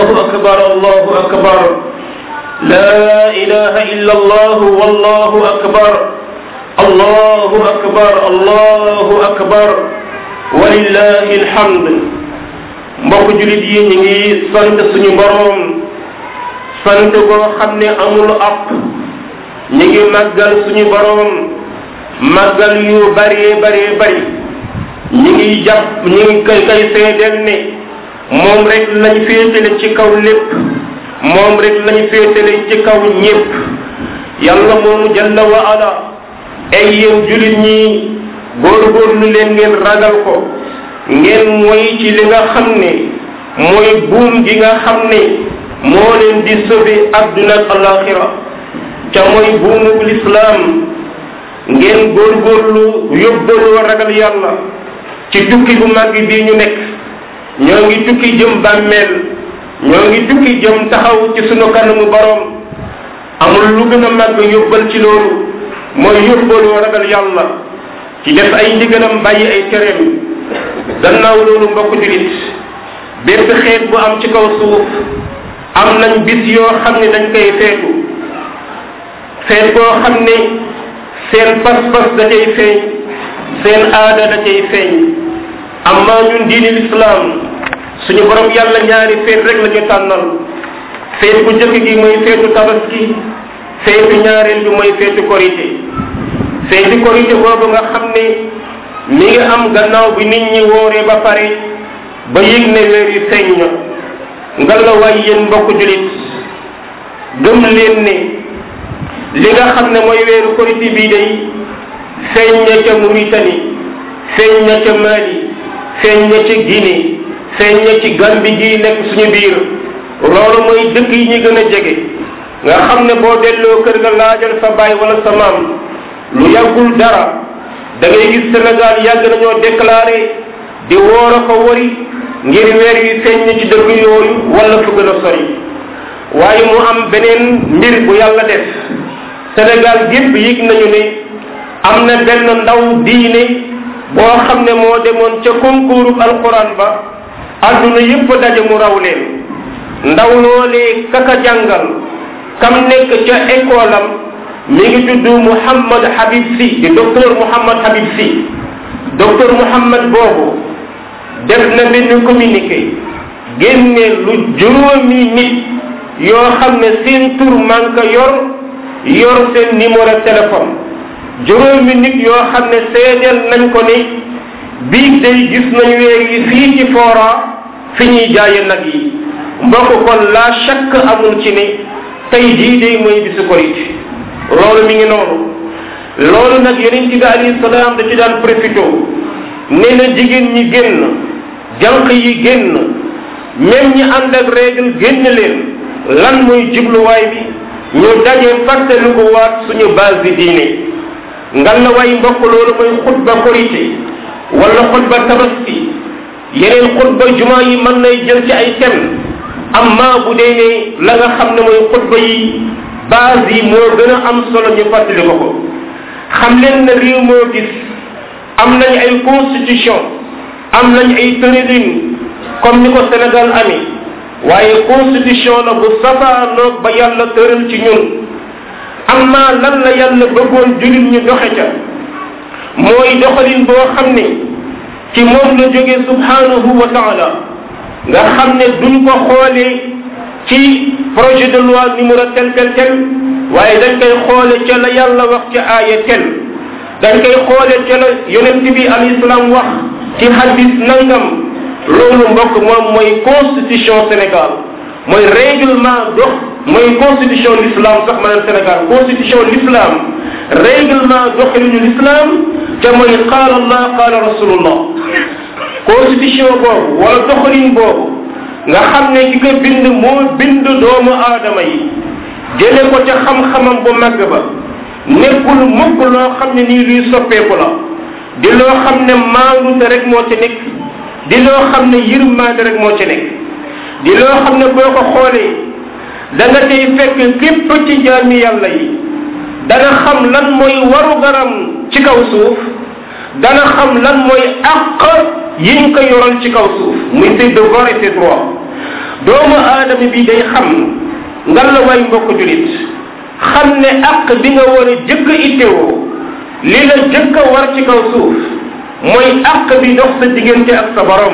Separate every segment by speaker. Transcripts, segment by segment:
Speaker 1: الله أكبر الله أكبر لا إله إلا الله والله أكبر الله أكبر الله أكبر ولله الحمد mbokk julit yi ñu ngi sant suñu boroom sant koo xam ne amul app ñu ngi màggal suñu boroom màggal yu bëree bëree bëri ñu ngi jàpp ñu ngi koy koy seedeel ne moom rek lañ féetale ci kaw lépp moom rek lañ féetale ci kaw ñépp yàlla moomu jalla wa ala ay yéen julit ñi góorgóorlu leen ngeen ragal ko ngeen moy ci li nga xam ne mooy buum gi nga xam ne moo leen di sauver adduna ak alaxira ca mooy buumug lislaam ngeen góorgóorlu yóbbaloo ragal yàlla ci tukki bu màgg bii ñu nekk ñoo ngi tukki jëm bàmmeel ñoo ngi tukki jëm taxaw ci sunu kanamu borom amul lu gën a màgg yóbbal ci loolu mooy yóbbaloo ragal yàlla ci def ay ndigalam bàyyi ay tereem gannaaw loolu mbokk julit bépp xeet bu am ci kaw suuf am nañ bis yoo xam ne dañ koy feetu feet boo xam ne seen pas-pas da cay feeñ seen aada da cay feeñ amma ñun diini lislaam suñu borom yàlla ñaari feet rek la ñu tànnal feet bu njëkk gi mooy feetu tabaski feetu ñaareel bi mooy feetu korité feetu korité boobu nga xam ne mi ngi am gannaaw bi nit ñi wooree ba pare ba yëg ne weer yi feeñ na nga la waay yéen mbokk julit gëm leen ne li nga xam ne mooy weeru korité bii day feeñ na ca Mauritanie feeñ na ca Mali feeñ na ca Guinée feeñ na ci Gambie gii nekk suñu biir loolu mooy dëkk yi ñu gën a jege nga xam ne boo delloo kër ga laajal sa baay wala sa maam lu yàggul dara da ngay gis Sénégal yàgg nañoo déclaré di woor a ko wari ngir weer wi feeñ na ci dëkk yooyu wala fu gën a sori waaye mu am beneen mbir bu yàlla def Sénégal gépp yëg nañu ne am na benn ndaw diine boo xam ne moo demoon ca concours alquran ba adduna yépp daje mu raw leen ndaw loolee kaka jàngal kam nekk ca école am mi ngi tudd Mouhamad Habib Sy di docteur Mouhamad Habib Sy docteur Mouhamad boobu def na benn communiqué génne lu juróomi nit yoo xam ne seen tur man ka yor yor seen numéro téléphone juróomi nit yoo xam ne seedeel nañ ko ne bii day gis nañ weer yi fii ci fora fi ñuy jaaye nag yi mbokk kon la chaque amul ci ne tey jii day mooy bisu korite loolu mi ngi noonu loolu nag yonent bi alayhi salaam da ci daan profité nee na jigéen ñi génn jànq yi génn même ñi ànd ak règle génn leen lan mooy jubluwaay bi ñu daje fàttali ko waat suñu base bi diine ngal la way mbokk loolu mooy xutba korité wala xutba tabaski yeneen xutba juma yi mën nay jël ci ay thème amma bu dee ne la nga xam ne mooy xutba yi base yi moo gën a am solo ñu fàttali ko ko xam leen ne réew moo gis am nañ ay constitution am nañ ay tërëlin comme ni ko Sénégal amee waaye constitution la bu safaanoog ba yàlla tëral ci ñun amma lan la yàlla bëggoon julit ñu doxe ca mooy doxalin boo xam ne ci moom la jógee subhanahu wa taala nga xam ne duñ ko xoolee ci projet de loi numéro tel tel tel waaye dañ koy xoole ca la yàlla wax ca aaya tel dañ koy xoole ca la yonent bi al islam wax ci hadis nangam loolu mbokk moom mooy constitution Sénégal mooy règlement dox mooy constitution l'islam sax maanaam Sénégal constitution l'islam règlement doxalinu l'islam ca mooy qaala allah qaala rasulullah constitution boobu wala doxalin boobu nga xam ne ki ko bind moo bind doomu aadama yi jële ko ca xam-xamam bu màgg ba nekkul mukk loo xam ne nii luy soppeeku la di loo xam ne maandute rek moo ci nekk di loo xam ne yërmaande rek moo ci nekk di loo xam ne boo ko xoolee da nga tey fekk képp ci jaami yàlla yi dana xam lan mooy waru garam ci kaw suuf dana xam lan mooy àq yiñ ko yoral ci kaw suuf muy ses devoirs et ses droits doomu aadama bi day xam ngal la way mbokk julit xam ne àq bi nga war a jëkk a ittewoo li la jëkk a war ci kaw suuf mooy àq bi dox sa diggante ak sa borom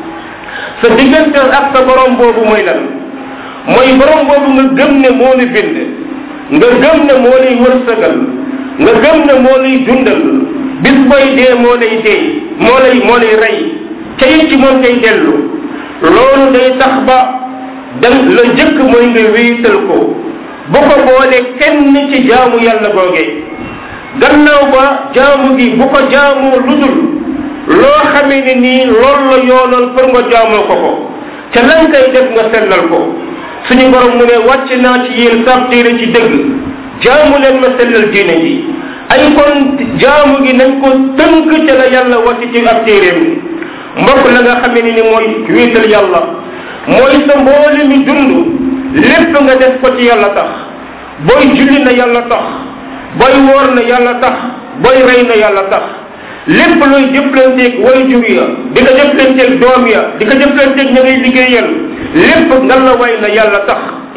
Speaker 1: sa diggante ak sa borom boobu mooy lan mooy borom boobu nga gëm ne moo la bind nga gëm ne moo lay wërsëgal nga gëm ne moo lay dundal bis booy dee moo lay dee moo lay moo lay rey ca it ci moom ngay dellu loolu day tax ba dan la jëkk mooy nga wéetal ko bu ko boole kenn ci jaamu yàlla googee gannaaw ba jaamu gi bu ko jaamoo ludul loo xamee ne nii loolu la yoonal pour nga jaamoo ko ko ca lan kay def nga sellal ko suñu borom mu ne wàcc naa ci yéen sab téere ci dëgg jaamu leen ma sellal diine ji ay kon jaamu gi nañ ko tënk ca la yàlla wàcc ci ab téeréem mbokk la nga xamee ne ni mooy wéetal yàlla mooy sa mboole mi dund lépp nga def ko ci yàlla tax booy julli na yàlla tax booy woor na yàlla tax booy rey na yàlla tax lépp looy jëflanteeg way jur ya di ko jëflanteeg doom ya di ko jëflanteeg ña ngay liggéeyal lépp nga la way na yàlla tax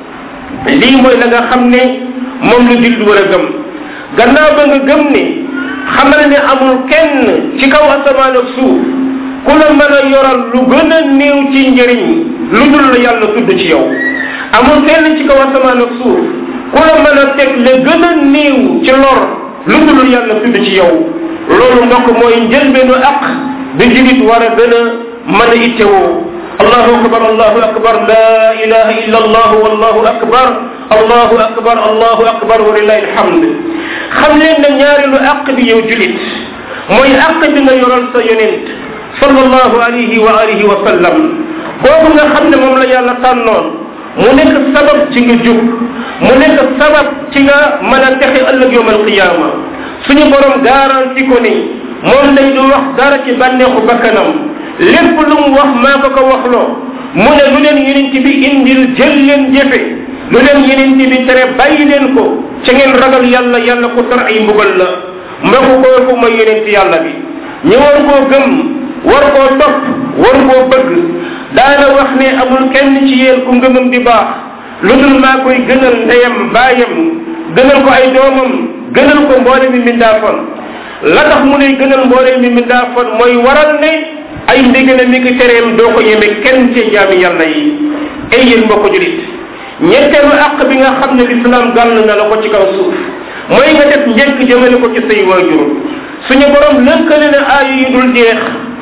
Speaker 1: lii mooy la nga xam ne moom la jullit war a gëm gannaaw ba nga gëm ne xamal ne amul kenn ci kaw asamaan ak suuf ku la mën a yoral lu gën a néew ci njëriñ lu dul la yàlla tudd ci yow amul kenn ci kaw asamaan ak suuf ku la mën a teg la gën a néew ci lor lu dul yàlla tudd ci yow loolu mbokk mooy njëlbeenu aq bi julit war a gën a mën a ittewoo allahu akbar allahu akbar la ilaha illa allah wallahu akbar allahu akbar allahu akbar wa lillahi alhamd xam leen ne ñaareelu aq bi yow julit mooy aq bi nga yoral sa yonent sallallahu alayhi wa alihi wa sallam kooku nga xam ne moom la yàlla tànnoon mu nekk sabab ci nga jub mu nekk sabab ci nga mën a texe ëllëg yowm alqiyama suñu borom garanti ko ni moom day du wax dara ci bànneexu bakkanam lépp lu mu wax maa ko ko waxloo mu ne lu leen yeneen bi indil jël leen jëfe lu leen yeneen bi tere bàyyi leen ko ca ngeen ragal yàlla yàlla ko tar ay mbugal la mbokku kooku mooy yeneen ci yàlla bi ñu war koo gëm war koo topp war koo bëgg daana wax ne amul kenn ci yéen ku ngëmam di baax lu dul maa koy gënal ndeyam baayam gënal ko ay doomam gënal ko mboole mi mindaafoon la tax mu lay gënal mboole mi mindaafoon mooy waral ne ay ndigale mi ki tereem doo ko yeme kenn ci jaami yàlla yi ay yéen mbokk julit ñetteelu àq bi nga xam ne lislaam gàll na la ko ci kaw suuf mooy nga def njëkk jëmale ko ci say waajur suñu borom lëkkale na aaya yu dul jeex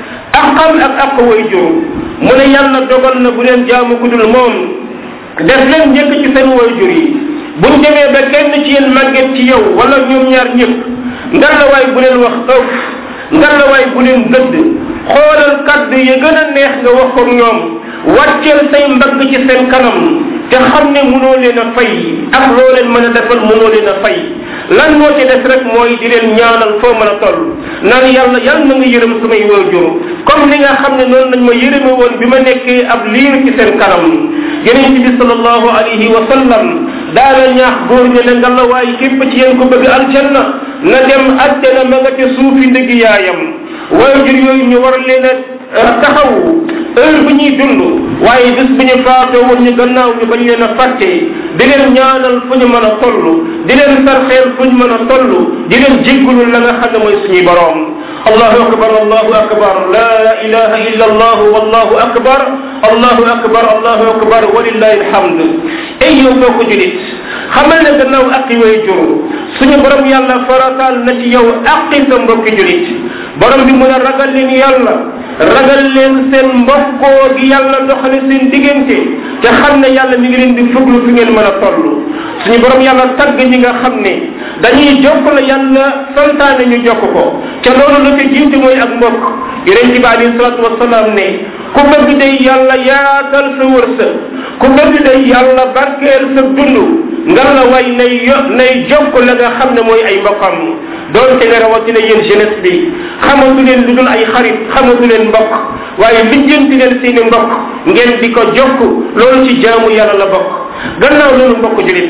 Speaker 1: aqam ak aq waajur mu ne yàlla dogal na bu leen jaamu ku dul moom def leen njëkk ci seen waajur yi buñ demee ba kenn ci yéen màgget ci yow wala ñoom ñaar ñëpp ngalawaay bu leen wax ëf ngalawaay bu leen gëdd xoolal kaddu yi gën a neex nga wax ko ñoom wàcceel say mbagg ci seen kanam te xam ne mënoo leen a fay ak loo leen mën a defal mënoo leen a fay lan moo ci def rek mooy di leen ñaanal foo mën a toll naan yàlla yàlla na nga yërëm samay waajur comme ni nga xam ne noonu lañ ma yërëme woon bi ma nekkee ab liir ci seen kanam yonent bi sallallahu alayhi wa sallam daana ñaax góor ñi ne nga la waaye képp ci yéen ko bëgg aljanna na dem àjjana ma nga ca suufi ndëgg yaayam waajur yooyu ñu war leen a taxaw heure bu ñuy dund waaye bis bu ñu faatoo woon ñu gannaaw ñu bañ leen a fàtte di leen ñaanal fu ñu mën a toll di leen sarxeel fu ñu mën a toll di leen jéggulul la nga xam ne mooy suñuy boroom allahu akbar allahu akbar la ilaha illa allah wallahu akbar allahu akbar allahu akbar walillahi alhamd ay yow boo ko julit xamal ne gannaaw aqi way jur suñu borom yàlla farataal na ci yow aqi sa mbokki julit borom bi mun a ragal leen yàlla ragal leen seen mbokkoo gi yàlla doxale seen diggante te xam ne yàlla mi ngi leen di fuglu fi ngeen mën a toll suñu borom yàlla tagg ñi nga xam ne dañuy jokk la yàlla santaane ñu jokk ko te loolu la ko jiitu mooy ak mbokk yonent bi alayhi salatu wasalaam ne ku bëgg day yàlla yaatal sa wërsëg ku bëgg day yàlla barkeel sa dund nga la way nay yo nay jokk la nga xam ne mooy ay mbokkam doonte ne rawatina yéen jeunesse bi xamatu leen lu dul ay xarit xamatu leen mbokk waaye lijjanti leen seeni mbokk ngeen di ko jokk loolu ci jaamu yàlla la bokk gannaaw loolu mbokk julit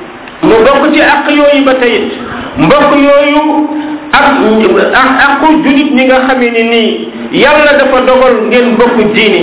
Speaker 1: mu bokk ci àq yooyu ba tayit mbokk yooyu ak ak aqu julit ñi nga xamee ni nii yàlla dafa dogal ngeen bokk diini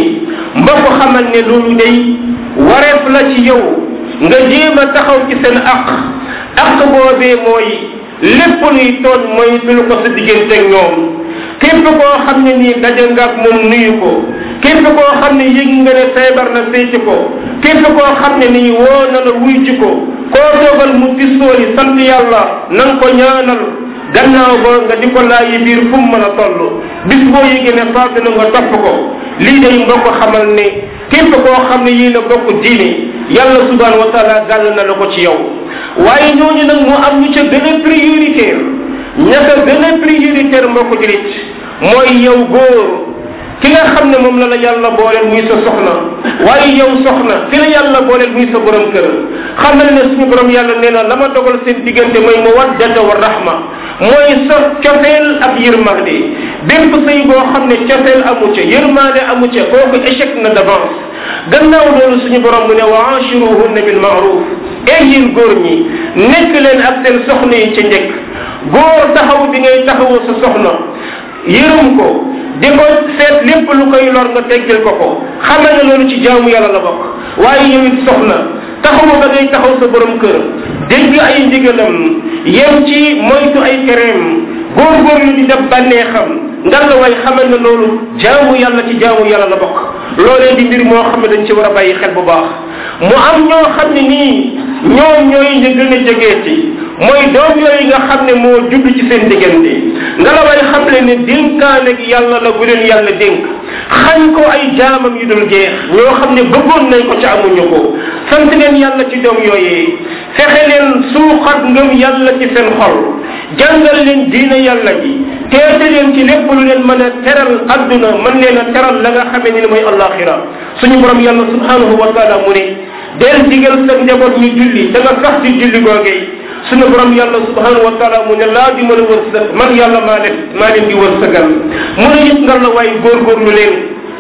Speaker 1: mbokk xamal ne loolu day wareef la ci yow nga jéem a taxaw ci seen aq aq boobee mooy lépp luy tooñ mooy tul ko sa diggante ak ñoom képp koo xam ne nii daje nga ak moom nuyu ko képp koo xam ne yëg nga ne feebar na seeti ko képp koo xam ne nii woo na la wuy ci ko koo dogal mu tissooli sant yàlla na nga ko ñaanal gannaaw ba nga di ko laayi biir fu mu mën a toll bis boo yëgee ne faatu na nga topp ko lii day mbokk xamal ne képp koo xam ne yéen a bokk diine yàlla subhanahu wa taala gàll na la ko ci yow waaye ñooñu nag mu am ñu ca gën a prioritaire ña ca gën a prioritaire mbokk julit mooy yow góor ki nga xam ne moom la la yàlla booleel muy sa soxna waaye yow soxna ki la yàlla booleel muy sa borom kër xamal ne suñu borom yàlla nee na la ma dogal seen diggante mooy mawaddata wa rahma mooy sa cofeel ak yërmande bépp sëy boo xam ne cofeel amu ca yërmande amu ca kooku échec na d'avance gannaaw loolu suñu borom mu ne wa ashiruhunna bil maaruf ey yéen góor ñi nekk leen ak seen soxna yi ca njëkk góor taxaw bi ngay taxawu sa soxna yërëm ko di ko seet lépp lu koy lor nga teggil ko ko xamal ne loolu ci jaamu yàlla la bokk waaye yow it soxna taxawu ba ngay taxaw sa borom kër dégg ay ndigalam yem ci moytu ay tereem góorgóorlu di def bànneexam ngal la way xamal ne loolu jaamu yàlla ci jaamu yàlla la bokk loolee di mbir moo xam ne dañ ci war a bàyyi xel bu baax mu am ñoo xam ne nii ñoom ñooy ñu gën a jegeeti mooy doom yooyu nga xam ne moo judd ci seen diggante nga la way xam le ne dénkaane gi yàlla la bu leen yàlla dénk xañ ko ay jaamam yu dul jeex ñoo xam ne bëggoon nañ ko ci amuñu ko sant leen yàlla ci doom yooyee fexe leen suuxat ngëm yàlla ci seen xol jàngal leen diina yàlla ji teete leen ci lépp lu leen mën a teral adduna mën leen a teral la nga xamee ni mooy allaxira suñu borom yàlla subhanahu wa taala mu ne del digal sa njaboot ñu julli da nga sax ci julli googee suñu borom yàlla subhanahu wa taala mu ne laa di mën a wërsëg man yàlla maa leen maa leen di wërsëgal mu ne it nga la waaye góorgóorlu leen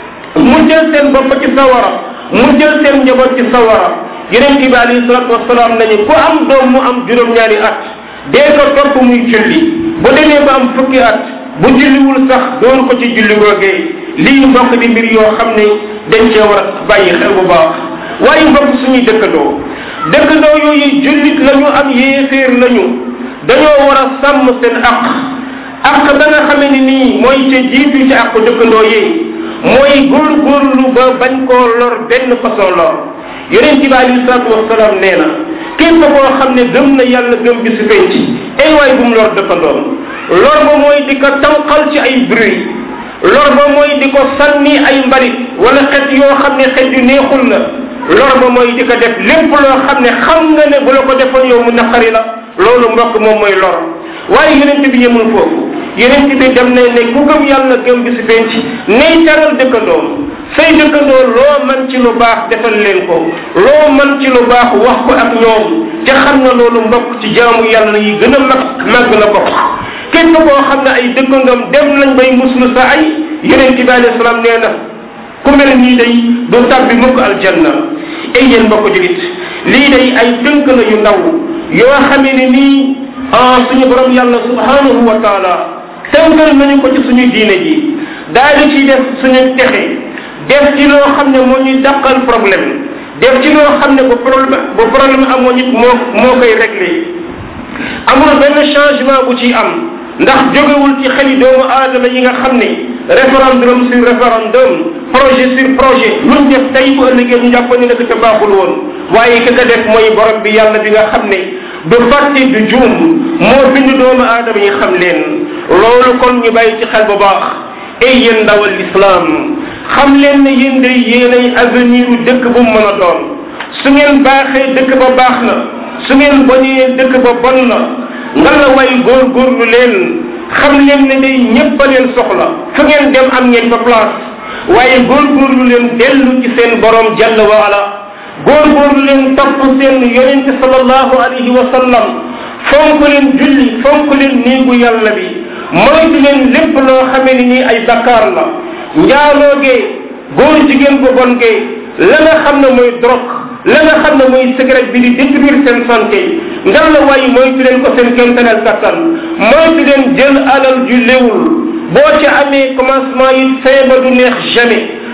Speaker 1: mu jël seen bopp ci sawara mu jël seen njaboot ci sawara yeneen bi alayhi salatu wasalaam nañu ku am doom mu am juróom-ñaari at dee ko topp muy julli bu demee ba am fukki at bu julliwul sax doon ko ci julli googee lii mbokk di mbir yoo xam ne dañ cee war a bàyyi xel bu baax waaye mbokk suñuy dëkkandoo dëkkandoo yooyu jullit lañu am yéeféer lañu dañoo war a sàmm seen aq aq ba nga xamee ni nii mooy ca jiitu ci aq dëkkandoo yi mooy góorgóorlu ba bañ koo lor benn façon lor yonent bi alayhi salaatu wasalaam nee na képp koo xam ne gëm na yàlla gëm bi si penc ay waay bu mu lor dëkkandoom lor ba mooy di ko tànqal ci ay bruit lor ba mooy di ko sànni ay mbalit wala xet yoo xam ne xet yu neexul la lor ba mooy di ko def lépp loo xam ne xam nga ne bu la ko defoon yow mu naqari la loolu mbokk moom mooy lor waaye yonent bi yemul foofu yonent bi dem na ne ku gëm yàlla gëm bi si penc nay taral dëkkandoom say dëkkandoo loo man ci lu baax defal leen ko loo man ci lu baax wax ko ak ñoom te xam na loolu mbokk ci jaamu yàlla yi gën a mag màgg la bokk képp koo xam ne ay dëkkandoom dem nañ bay muslu sa ay yonent bi alayhi salaam nee na ku mel nii day du tàbbi mukk aljanna ay yéen mbokk julit lii day ay tënk la yu ndaw yoo xamee ne nii ah suñu borom yàlla subhanahu wa taala tënkal nañu ko ci suñu diine ji daal di ciy def suñu texe def ci loo xam ne moo ñuy dàqal problème def ci loo xam ne bu problème bu problème amoo nit moo moo koy réglé amul benn changement bu ci am ndax jógewul ci xeli doomu aadama yi nga xam ne référendum sur référendum projet sur projet luñ def tey bu ëllëgee ñu jàpp ne nag te baaxul woon waaye ki ko def mooy borom bi yàlla bi nga xam ne du fàtte du juum moo bind doomu aadama yi xam leen loolu kon ñu bàyyi ci xel bu baax ay yéen ndawal l'islam xam leen ne yéen day yéenay avenir u dëkk bu mu mën a doon su ngeen baaxee dëkk ba baax na su ngeen bonee dëkk ba bon na nga la way góorgóorlu leen xam leen ne day ñëpp a leen soxla fu ngeen dem am ngeen fa place waaye góorgóorlu leen dellu ci seen borom jalla wa ala góorgóorlu leen topp seen yonent sallallahu alayhi wa sallam fonk leen julli fonk leen néegu yàlla bi moytu leen lépp loo xamee ni nii ay bakkaar la njaaloogee góor jigéen bu bon gee la nga xam ne mooy drogue la nga xam ne mooy cigarette bi di détruire seen santé ngal la waaye moytu leen ko seen kéemtanal kattan moytu leen jël alal ju léwul boo ci amee commencement yi feeba du neex jamais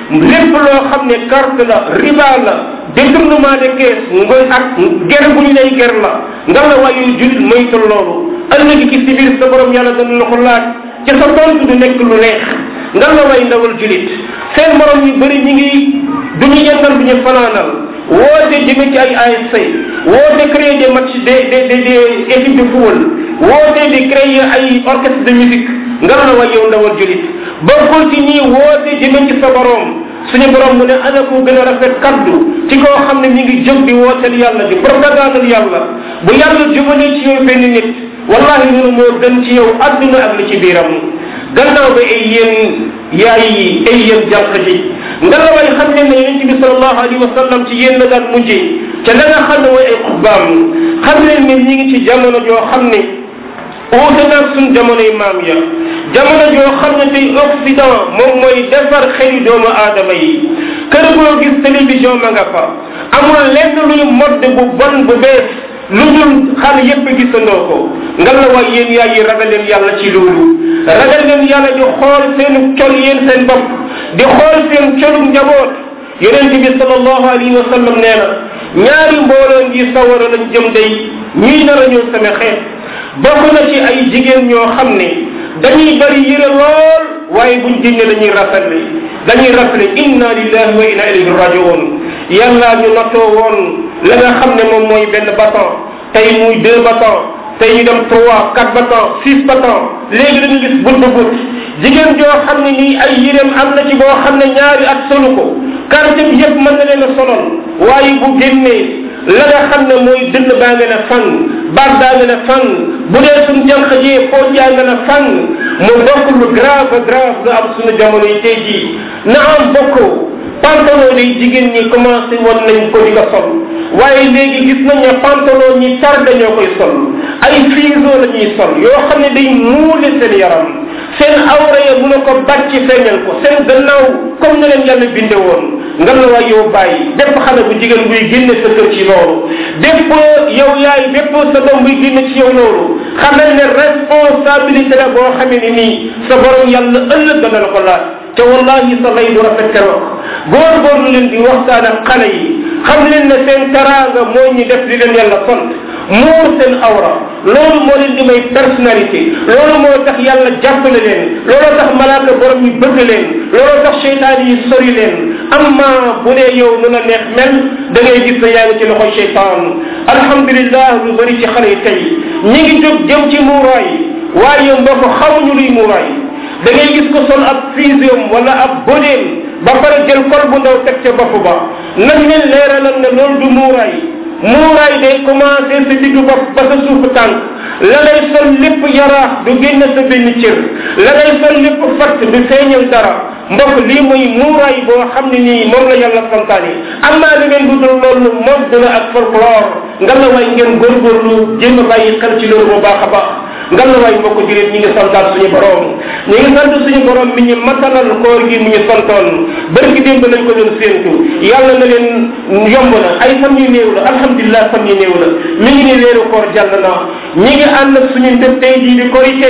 Speaker 1: lépp loo xam ne carte la riba la détournement de caisse ngoy ak ger bu ñu lay ger la nga la waayu julit moytul loolu ëllëg ci si biir sa borom yàlla dana la ko laaj ci sa tontu du nekk lu neex nga la way ndawal julit seen morom yu bëri ñi ngi du ñu yendal du ñu fanaanal woote jëme ci ay ASC woote créer des matchs des des des des équipes de football woote di créer ay orchestre de musique nga la way yow ndawal julit bokkul ci ñii woote jëme ci sa borom suñu borom mu ne ana ko gën a rafet kaddu ci koo xam ne mi ngi jóg di wooteel yàlla di propagandal yàlla bu yàlla jubalee ci yow benn nit wallahi loolu moo gën ci yow adduna ak li ci biiram gannaaw ba ay yéen yaay yi ay yéen jànq ji nga la way xam ne ne yonente bi salallahu alayhi wa sallam ci yéen la daan mujjee ca la nga xam ne mooy ay xutbaam xam leen ne ñi ngi ci jamono joo xam ne uute naag suñ jamonoy maam ya jamono joo xam ne tey occident moom mooy defar xeli doomu aadama yi kër goo gis télévision ma nga fa amul lenn luy modd bu bon bu bees lu dul xale yépp gisandoo ko nga la waay yéen yaay yi ragal leen yàlla ci loolu ragal leen yàlla di xool seenu col yéen seen bopp di xool seen colu njaboot yonent bi salallahu alayhi wa sallam nee na ñaari mbooloo ngi sawara lañ jëm day ñuy nar a ñëw sama xeet bokk na ci ay jigéen ñoo xam ne dañuy bari yére lool waaye buñ génne dañuy rafetle dañuy rafetle inna lillahi wa inna ilayhi rajiun yàlla ñu nattoo woon la nga xam ne moom mooy benn bâton tey muy deux bâton tey ñu dem trois quatre bâton six bâton léegi dañu gis but bu but jigéen joo xam ne nii ay yéreem am na ci boo xam ne ñaari at solu ko quartier bi yëpp mën na leen a solol waaye bu génnee la nga xam ne mooy dënn baa nga ne fan baat baa nga ne fan bu dee suñ jànq jee pooj yaa nga ne fan mu bokk lu grave grave nga am suñu jamono yi tey jii na am bokk pantalon yi jigéen ñi commencé woon nañ ko di ko sol waaye léegi gis nañ ne pantalon ñi tar dañoo koy sol ay fiso la ñuy sol yoo xam ne day muule seen yaram seen awra ya mun a ko bàcc feeñal ko seen gannaaw comme na leen yàlla binde woon nga la waay yow bàyyi bépp xale bu jigéen buy génne sa kër ci loolu bépp yow yaay bépp sa doom buy génne ci yow loolu xamal ne responsabilité la boo xamee ni nii sa borom yàlla ëllëg dana la ko laaj te wallahi sa lay du rafet keroog góorgóorlu leen di waxtaan ak xale yi xam leen ne seen taraanga mooy ñu def li leen yàlla sant muur seen awra loolu moo leen di may personnalité loolu moo tax yàlla jàppale leen looloo tax malaaka borom yi bëgg leen looloo tax seytaan yi sori leen amma bu dee yow nu la neex mel da ngay gis ne yaa ngi ci loxoy seytaan alhamdulillah lu bëri ci xale yi tey ñi ngi jóg jëm ci muuraay waaye mbokk xamuñu luy muuraay da ngay gis ko sol ab fusium wala ab bodéem ba pare jël kol bu ndaw teg ca bopp ba nañ leen leeralal ne loolu du muuraay muuraay day commencé sa diggu bopp ba sa suufu tànk la lay sol lépp yaraax du génn sa benn cër la lay sol lépp fatt du feeñal dara mbokk lii mooy muuraay boo xam ne nii moom la yàlla santaane amaa li ngeen dudul loolu moom dina ak folklore nga la way ngeen góorgóorlu jéem a bàyyi xel ci loolu bu baax a baax nga la way mbokk julit ñi ngi santaat suñu borom ñi ngi sant suñu borom mi ñu matalal koor gi mu ñu santoon barki démb lañ ko doon séentu yàlla na leen yomb na ay fan yu néew la alhamdulilah fan yu néew la mi ngi ni weeru koor jàll na ñi ngi ànd ak suñu ndëp tey jii di korité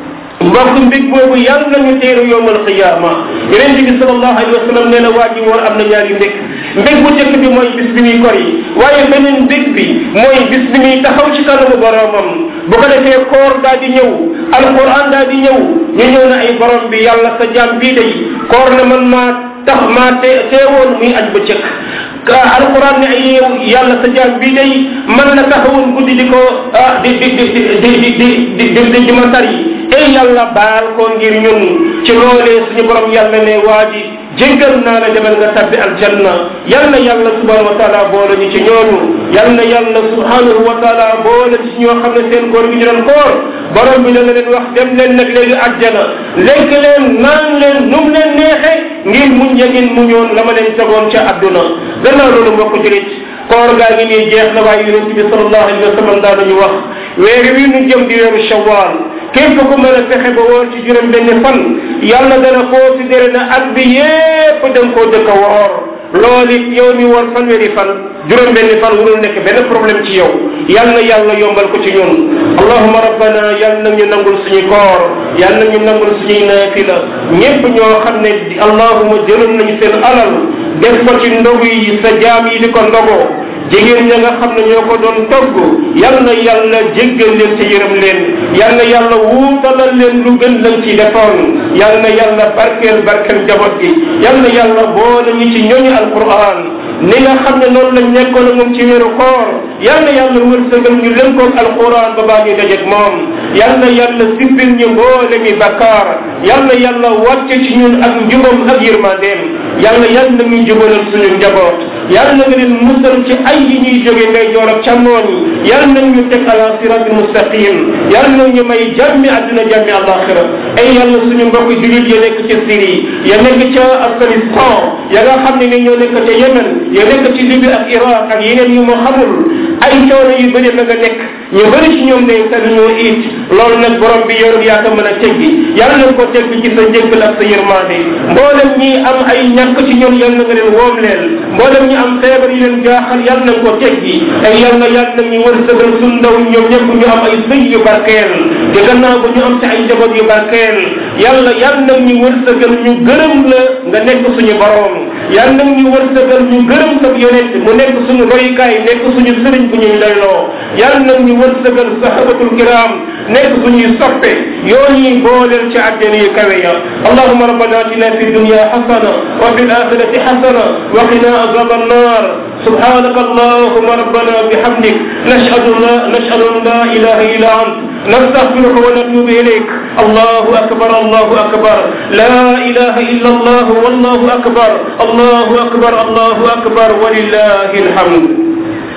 Speaker 1: mbokk mbig boobu yàlla nañu teeru yowmal qiyaama yonente bi salallahu alayhi wa sallam nee na waa ji woor am na ñaari mbég mbég bu njëkk bi mooy bis bi muy kor yi waaye beneen mbég bi mooy bis bi muy taxaw ci kanamu boromam bu ko defee koor daa di ñëw alquran daa di ñëw ñu ñëw na ay borom bi yàlla sa jaam bii day koor na man maa tax maa te teewoon muy aj ba cëkk alquran ne ay yow yàlla sa jaam bii day man la taxawoon guddi di ko di di di di di di di di di ma tari ey yàlla baal ko ngir ñun ci loolee suñu borom yàlla ne waa ji jéggal naa la demal nga tabbi aljanna yal na yàlla subhanahu wa taala boole ñu ci ñooñu yal na yàlla subhanahu wa taala boole ci ñoo xam ne seen koor gi ñu doon koor borom bi dana leen wax dem leen nag léegi àjjana lekk leen naan leen nu mu leen neexe ngir muñ ya ngeen muñoon la ma leen tegoon ca àdduna gannaaw loolu mbokk julit koor gaa ngi nii jeex na waaye yonente bi salallahu alayhi wa sallam daa nañu wax weeri wi nu jëm di weeru shawal képp ku mën a fexe ba woor ci juróom benn fan yàlla dana considéré na at bi yépp da nga koo dëkk a woor loolu it yow mi war fanweeri fan juróom benni fan warul nekk benn problème ci yow yal na yàlla yombal ko ci ñun allahuma rabbana yal na ñu nangul suñu koor yal na ñu nangul suñuy naafila ñépp ñoo xam ne allahuma jëloon nañu seen alal def ko ci ndogu yi sa jaam yi di ko ndogoo jigéen ña nga xam ne ñoo ko doon togg yal na yàlla jéggal leen te yërëm leen yal na yàlla wuutalal leen lu gën lañ ci defoon yal na yàlla barkeel barkeel njaboot gi yal na yàlla boole ñu ci ñooñu alquran ni nga xam ne noonu lañ nekkoon moom ci weeru koor yal na yàlla wërsëgal ñu lënkoog alquran ba baa ñu dajeeg moom yal na yàlla sippil ñu boole mi bakkaar yal na yàlla wàcce ci ñun ak njubam ak yërmandeem yal na yàlla ñu jubalal suñu njaboot yal na nga leen musal ci ay yi ñuy jóge ngay joor ak càmmooñ yal nañ ñu teg ala siratul mustaqim yal na ñu may jàmmi àdduna jàmmi alaxira ay yàlla suñu mbokk julit ya nekk ca Syrie ya nekk ca Afghanistan ya nga xam ne ni ñoo nekk ca Yemen ya nekk ci Libye ak Iraq ak yeneen yu ma xamul ay coono yu bëri la nga nekk ñu bëri ci ñoom ne te ñoo it loolu nag borom bi yorul yaa ko mën a teggi yal na ko tegg ci sa njëggal ak sa yërmande mboolem ñi am ay ñàkk ci ñoom yal na nga leen woom leen mboolem ñi am feebar yi leen jaaxal yal na ko teggi ay yal na yal na ñu wërsëgal suñ ndaw ñoom ñëpp ñu am ay sëy yu barkeel te gannaaw bu ñu am ci ay njaboot yu barkeel yàlla yal na ñu wërsëgal ñu gërëm la nga nekk suñu borom yal na ñu wërsëgal ñu gërëm sa yonent mu nekk suñu royukaay nekk suñu sëriñ bu ñuy doyloo yal na ñu wërsëgal sahabatul kiram nekk suñuy soppe yooñuy booleel ci àjjana yu kawe ya allahuma rabbana atina fi dunya hasana wa fi alakhirati hasana wa qina azab annar سبحانك اللهم ربنا بحمدك نشهد لا نشهد ان لا اله الا انت نستغفرك ونتوب اليك الله اكبر الله اكبر لا اله الا الله والله اكبر الله اكبر الله اكبر ولله الحمد